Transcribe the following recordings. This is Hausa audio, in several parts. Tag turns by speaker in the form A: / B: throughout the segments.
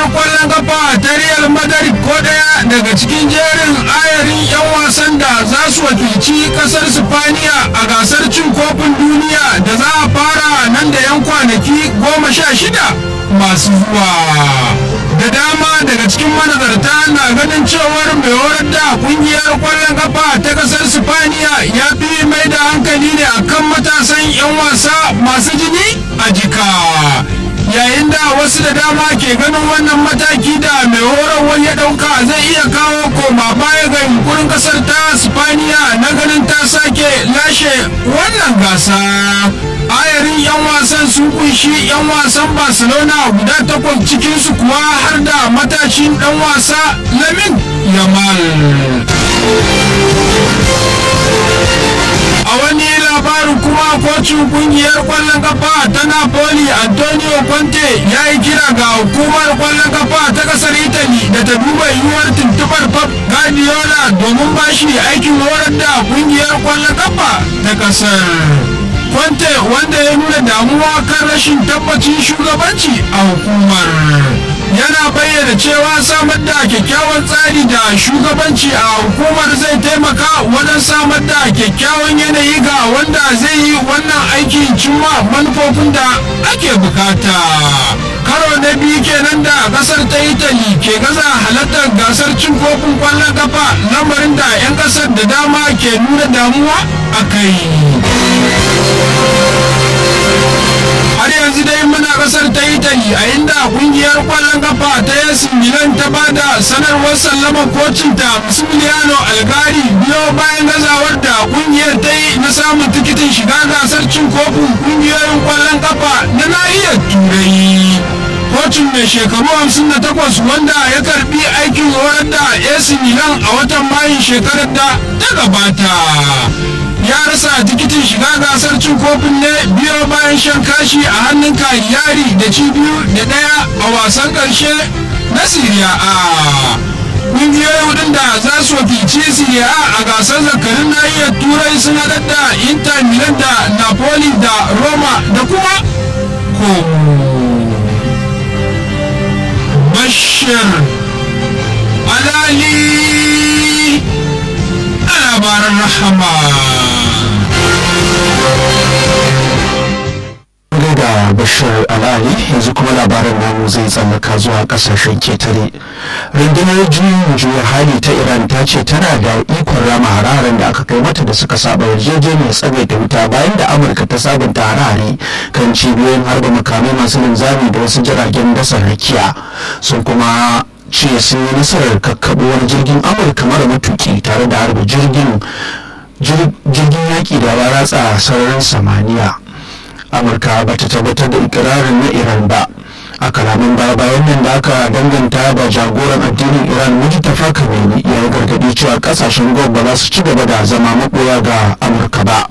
A: kungiyar kwallon kafa ta real madrid ko daya daga cikin jerin ayarin 'yan wasan da za su wakilci kasar spaniya a gasar cin kofin duniya da za a fara nan da 'yan kwanaki goma sha shida masu zuwa da dama daga cikin manazarta na ganin cewar mai horar da kungiyar kwallon kafa ta kasar spaniya ya fi mai da hankali ne akan matasan 'yan wasa masu jini a jika yayin da wasu da dama ke ganin wannan mataki da mai horarwar ya dauka zai iya kawo koma baya ga yunkurin kasar ta spaniya na ganin ta sake lashe wannan gasa ayarin 'yan wasan sun kunshi 'yan wasan barcelona guda takwas cikinsu kuwa har da matashin dan wasa lamin yamal a wani labarin kuma kocin kungiyar kwallon kafa ta napoli antonio conte ya yi kira ga hukumar kwallon kafa ta kasar italy da ta duba yiwuwar tuntubar pep guardiola domin bashi aikin horar da kungiyar kwallon kafa ta kasar Conte wanda ya nuna damuwa kan rashin tabbacin shugabanci a hukumar yana bayyana cewa samar da kyakkyawan tsari da shugabanci a hukumar zai taimaka wajen samar da kyakkyawan yanayi ga wanda zai yi wannan aikin cimma manufofin da ake bukata karo na biyu kenan da kasar ta italy ke gaza halartar gasar cin kofin kwallon kafa lamarin da 'yan kasar da dama ke nuna damuwa a kai har yanzu dai muna kasar ta italy a inda kungiyar kwallon kafa ta yasi milan ta bada sanarwar sallama kocinta massimiliano algari biyo bayan gazawar da kungiyar ta yi na samun tikitin shiga gasar cin kofin kungiyoyin kwallon kafa na nahiyar turai kocin mai shekaru 58 wanda ya karbi aikin horar da AC Milan a watan mayun shekarar da ta gabata ya rasa tikitin shiga gasar cin kofin ne biyo bayan shan kashi a hannun yari da ci biyu da daya a wasan karshe na Serie A ƙungiyoyi hudun da za su wakilci Serie A a gasar zakarin nahiyar turai sun haɗar da Inter Milan da Napoli da Roma da kuma Como bashir alali a labaran rahama
B: da bashir al'ali yanzu kuma labaran namu zai tsallaka zuwa kasashen ketare rundunar juyin juya hali ta iran ta ce tana da ikon rama hararen da aka kai mata da suka saba yarjejeniyar tsagaita wuta bayan da amurka ta sabunta harare kan cibiyoyin harba makamai masu linzami da wasu jiragen dasa rakiya sun kuma ce sun yi nasarar kakkaɓo wani jirgin amurka mara matuki tare da harba jirgin jirgin yaƙi da ya ratsa sararin samaniya amurka ba ta tabbatar da ikirarin na iran ba a kalaman baya bayan nan da aka danganta da jagoran addinin iran mujtafa kameni ya yi gargaɗi cewa kasashen gwab ba za su ci gaba da zama maɓoya ga amurka ba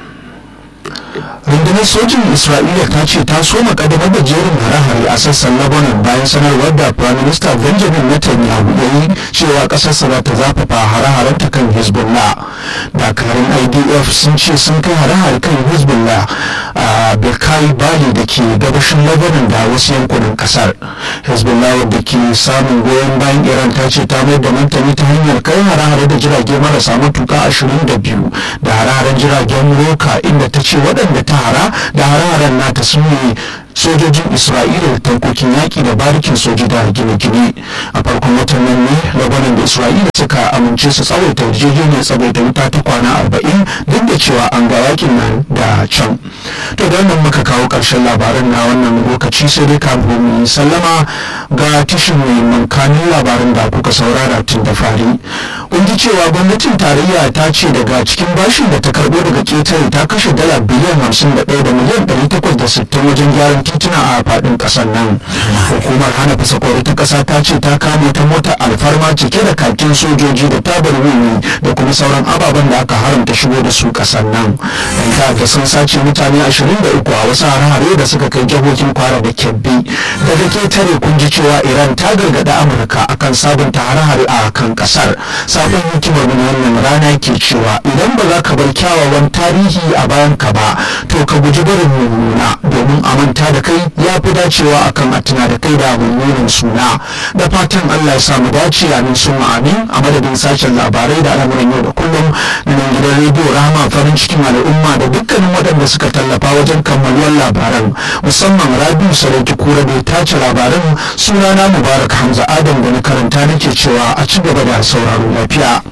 B: rundunar sojin isra'ila ta ce ta soma kadamar da jerin hare-hare a sassan lebanon bayan sanarwar da prime minister benjamin netanyahu ya yi cewa kasarsa za ta zafafa hare-haren ta kan hezbollah dakarun idf sun ce sun kai hare-hare kan hezbollah a birkai bali da ke gabashin lebanon da wasu yankunan kasar hezbollah wadda ke samun goyon bayan iran ta ce ta mai da martani ta hanyar kai hare-hare da jirage marasa matuka 22 da hare-haren jiragen roka inda ta ce waɗanda ta hara da hare-haren nata sun yi sojojin isra'ila da tankokin yaƙi da barikin soji da gine-gine a farkon watan nan ne labanan da isra'ila suka amince su tsawaita yarjejeniyar tsawaita wuta ta kwana arba'in duk da cewa an ga yakin nan da can to da wannan muka kawo ƙarshen labaran na wannan lokaci sai dai kafin mu yi sallama ga tishin mai mankanin labaran da kuka saurara tun da fari kun ji cewa gwamnatin tarayya ta ce daga cikin bashin da ta karbo daga ketare ta kashe dala biliyan hamsin da ɗaya da miliyan ɗari takwas da sittin wajen gyaran tituna a faɗin ƙasar nan hukumar hana fasakori ta ƙasa ta ce ta kama ta mota alfarma cike da kakin sojoji da tabar wuni da kuma sauran ababen da aka haramta shigo da su ƙasar nan yan ta'adda sun sace mutane ashirin da uku a wasu hare-hare da suka kai jihohin kwara da kebbi daga ketare kun ji cewa iran ta gargaɗi amurka akan sabunta hare-hare a kan ƙasar sabon hikimar mu wannan rana ke cewa idan ba za ka bar kyawawan tarihi a bayan ka ba to ka guji barin mummuna domin a manta da kai ya fi dacewa akan a tuna da kai da mummunan suna da fatan Allah ya samu dace amin sun amin a madadin sashen labarai da al'amuran yau da kullum na nan gidan rediyo rama farin cikin al'umma da dukkanin waɗanda suka tallafa wajen kammaluwar labaran musamman rabiu sarauki kura da ya tace labaran sunana mubarak hamza adam da na karanta nake cewa a ci gaba da sauraro lafiya